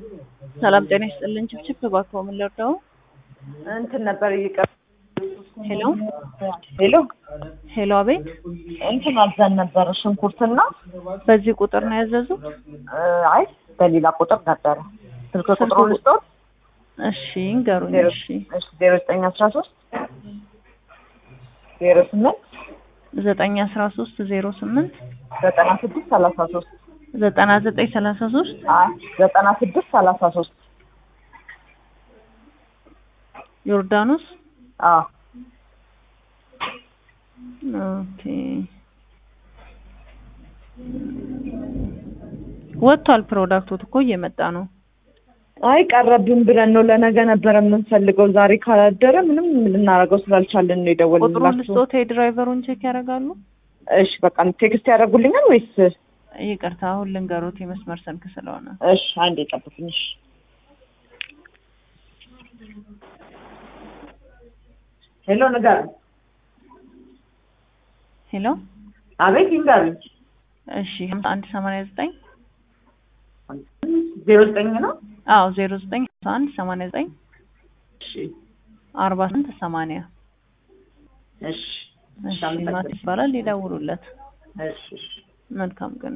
ሰላም ጤና ይስጥልን። ችብችብ እባክዎ ምን ልርዳው? እንትን ነበር እየቀር ሄሎ ሄሎ ሄሎ፣ አቤት። እንትን አዘን ነበር ሽንኩርትና በዚህ ቁጥር ነው ያዘዙት? እ፣ አይ በሌላ ቁጥር ነበረ ስልክ ቁጥሩ ስልክ ልስጦት እሺ እንገሩኝ። ዜሮ እሺ ዜሮ ዘጠኝ አስራ ሶስት ዜሮ ስምንት ዘጠኝ አስራ ሶስት ዜሮ ስምንት ዘጠና ስድስት ሰላሳ ሶስት ዘጠና ዘጠኝ ሰላሳ ሶስት አይ ዘጠና ስድስት ሰላሳ ሶስት ዮርዳኖስ አዎ ኦኬ ወጥቷል። ፕሮዳክቱ እኮ እየመጣ ነው። አይ ቀረብን ብለን ነው ለነገ ነበረ የምንፈልገው ዛሬ ካላደረ ምንም ልናደርገው ስላልቻለን ነው ቁጥሩን የደወልንላችሁ ልስጦት የድራይቨሩን ቼክ ያደርጋሉ? እሺ በቃ ቴክስት ያደርጉልኛል ወይስ ይቅርታ አሁን ልንገሩት የመስመር ስልክ ስለሆነ እሺ አንዴ ጠብቁኝ እሺ ሄሎ ንገሩኝ ሄሎ አቤት ይንገሩኝ እሺ ሀምሳ አንድ ሰማንያ ዘጠኝ ዜሮ ዘጠኝ ነው አዎ ዜሮ ዘጠኝ ሀምሳ አንድ ሰማንያ ዘጠኝ እሺ አርባ ስምንት ሰማንያ እሺ እሺ ማት ይባላል ይደውሉለት እሺ እሺ መልካም ቀን